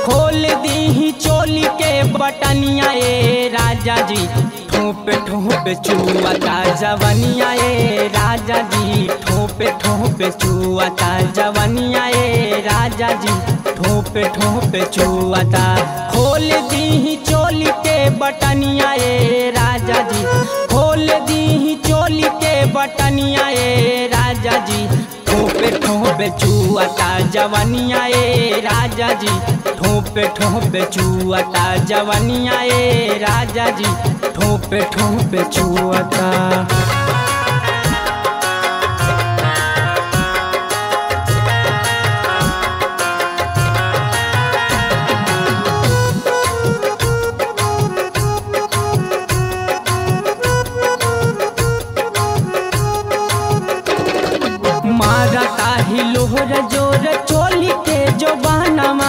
खोल दी चोली के बटनिया ए राजा जी ठोपे ठोपे चुआता जवनिया ए राजा जी ठोपे ठोपे चुआता जवनिया ए राजा जी ठोपे ठोपे चुआता खोल दी चोली के बटनिया ए राजा जी खोल दी चोली के बटनिया ए राजा जी ठोपे ठोपे चुआता जवनिया ए राजा जी ठोपे ठोपे चुआता जवनिया ए राजा जी ठोपे ठोपे चुआता मारता ही लोहर जोर चोली के जो बहनमा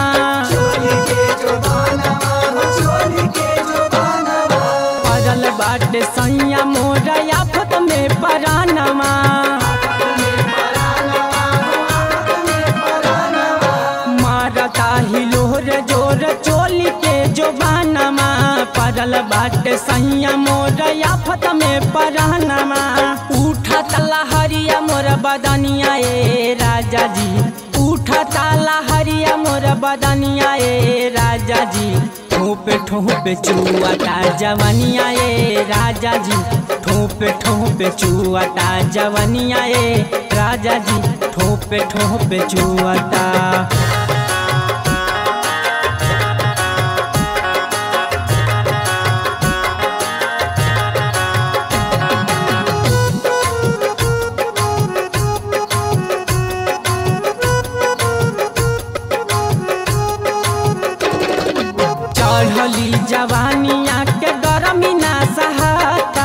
पड़ल बाटे सैया मोर आफत में परानमा मारता ही लोहर जोर चोली के जो बहनमा पड़ल बाटे सैया मोर आफत में परानमा उठा तला हरिया मोर बदनिया ए राजा जी उठा ताला हरिया मोर बदनिया ए राजा जी ठोपे ठोपे चुआता जवनिया ए राजा जी ठोपे ठोपे चुआता जवनिया ए राजा जी ठोपे ठोपे चुआता चढ़ली जवानिया के गरमी ना सहाता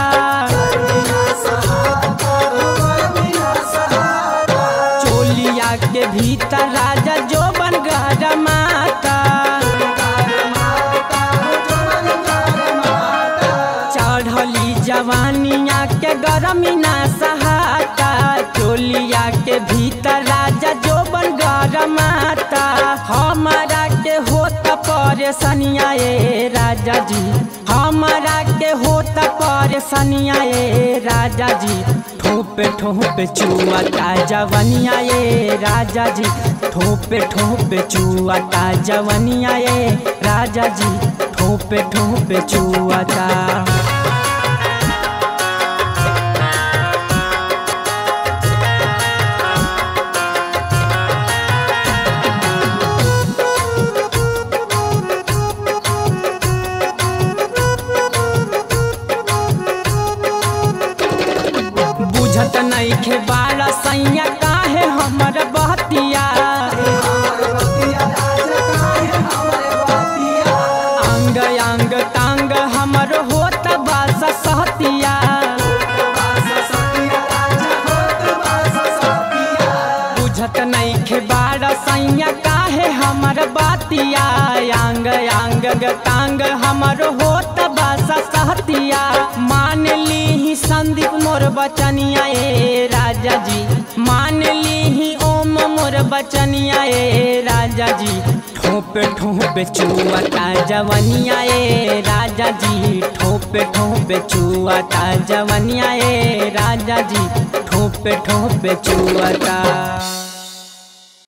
चोलिया के भीतर राजा जो बन माता चढ़ली जवानिया के गरमी ना सहाता चोलिया के भीतर राजा जो बन माता हमारा के होत परेशानिया ए राजा जी हमारा के होत परेशानिया ए राजा जी ठोपे ठोपे चुआता जवनिया ए राजा जी ठोपे ठोपे चुआता जवनिया ए राजा जी ठोपे ठोपे चुआता बुझत नहीं खे बाला सैया काहे हमर बहतिया अंग अंग तांग हमर होत बास सहतिया बुझत नहीं खे बाला सैया काहे हमर बातिया अंग अंग तांग हमर होत बास सहतिया मान ली संदीप मोर बचनिया ए राजा जी मान ली ओम मोर बचनिया ए राजा जी ठोपे ठोपे चुआता जवनिया ए राजा जी ठोपे ठोपे चुआता जवनिया ए राजा जी ठोपे ठोपे चुआता